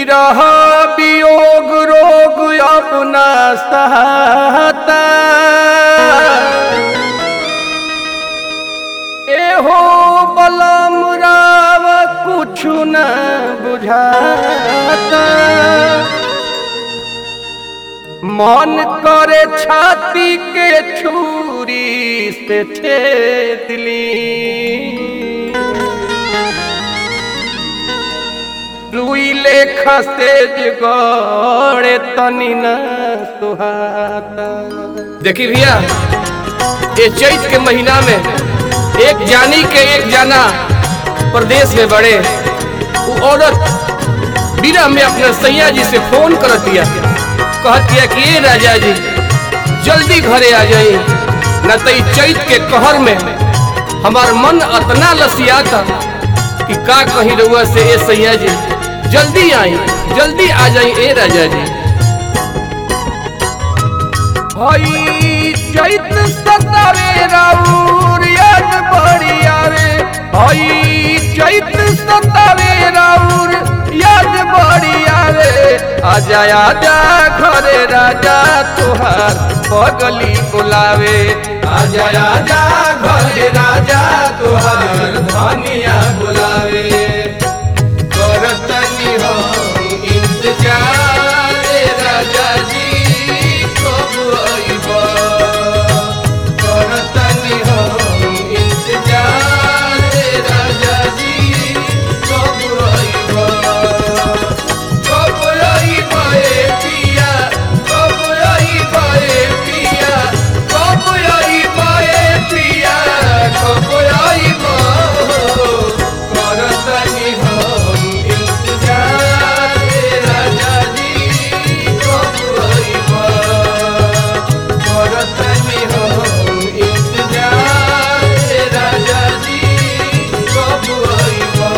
विरह वियोग रोग अपना सहता एहो बलम राव कुछ न बुझाता मन करे छाती के छुरी से छेद ली रुई लेखा से गड़े तनी न सुहाता देखी भैया ये चैत के महीना में एक जानी के एक जाना प्रदेश में बड़े वो औरत बिना में अपने सैया जी से फोन कर दिया कहतिया कि ये राजा जी जल्दी घरे आ जाई न तो ई चैत के कहर में हमार मन अतना लसियाता कि का कहीं रहुआ से ए सैया जी जल्दी आई जल्दी आ जाई ए राजा जी भाई चैत सतावे राउर याद बड़ी आवे भाई चैत सतावे राउर याद बड़ी आवे आजा आजा घरे राजा तुहार पगली बुलावे आजा आजा घरे राजा तुहार धनिया बुलावे करतनी हो इंतजार राजा जी कब आइबा करतनी हो इंतजार राजा जी कब आइबा कब आइबा ए पिया कब आइबा ए पिया कब आइबा ए पिया कब आइबा करतनी हो इंतजार राजा जी कब आइबा करतनी हो इंतजार राजा जी कब आइबा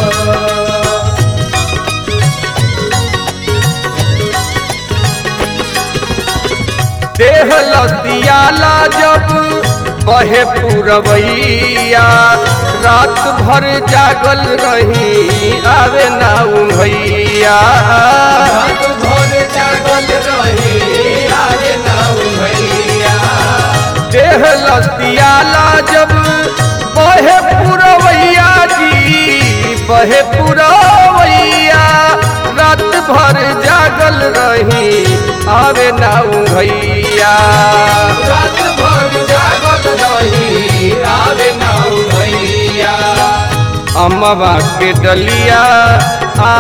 देह लतियाला जब बहे पुरवैया रात भर जागल रही आवे ना उभैया रात भर जागल रही आवे ना उभैया देह लतियाला जब बहे पुरवैया जी बहे पुरवैया रात भर जागल रही आवे ना भैया रात भर जागल रही आवे ना भैया अम्मा के डलिया आ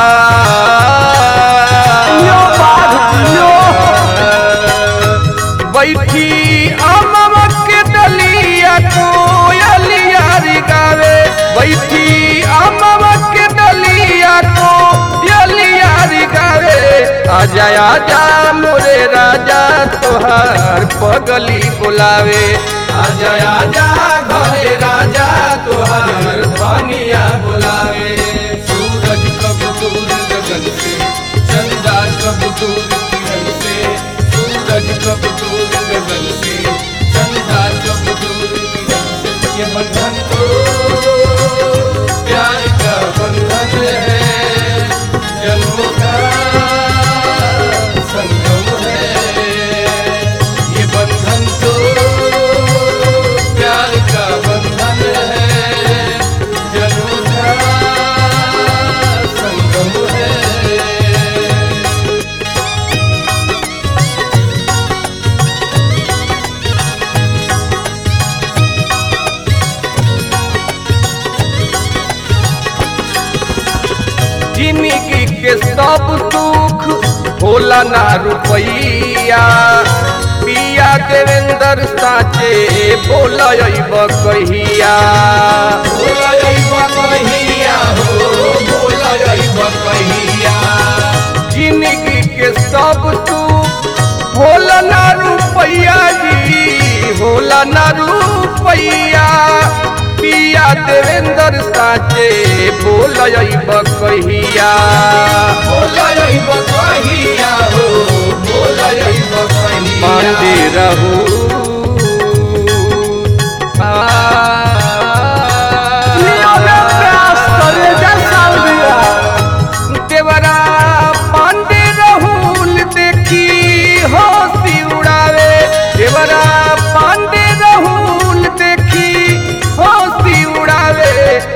बैठी अम्मा के डलिया कोयलिया री गावे बैठी अम्मा के डलिया कोयलिया री गावे आजा आजा मोरे राजा तोहार पगली बुलावे आजा आजा घरे राजा तोहार धनिया बुलावे सूरज कब दूर गगन से चंदा कब दूर किरण से सूरज कब दूर गगन से चंदा कब दूर किरण से ये बंधन तो प्यार का बंधन है जन्मों का संगम है ये बंधन तो प्यार का बंधन है जन्मों का संगम है जिंदगी के सब सुख होला ना रुपैया पिया देवेंद्र साचे बोला अइब कहिया बोला अइब कहिया हो बोला अइब कहिया जिंदगी के सब सुख होला ना रुपैया जी होला ना रुपैया पिया देवेंद्र साचे बोल अइब कहिया बोल अइब कहिया हो बोल अइब कहिया पांडे रहू लियो में प्यास करे जा साल दिया देवरा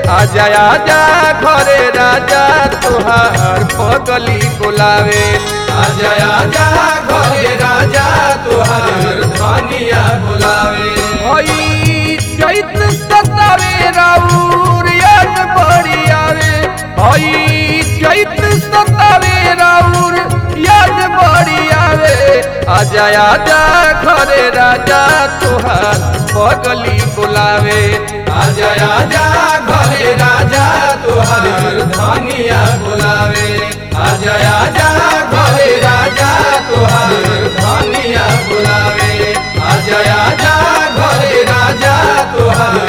आजा आजा घरे राजा तुहार पगली बुलावे आजा आजा घरे राजा तुहार धनिया बुलावे हई चैत सतावे राउर याद बड़ी आवे हई चैत सतावे राउर याद बड़ी आवे आजा आजा घरे राजा तुहार पगली बुलावे आजा आजा घरे राजा तुहार धनिया बुलावे आजा आजा घरे राजा तुहार धनिया बुलावे आजा आजा घरे राजा तुहार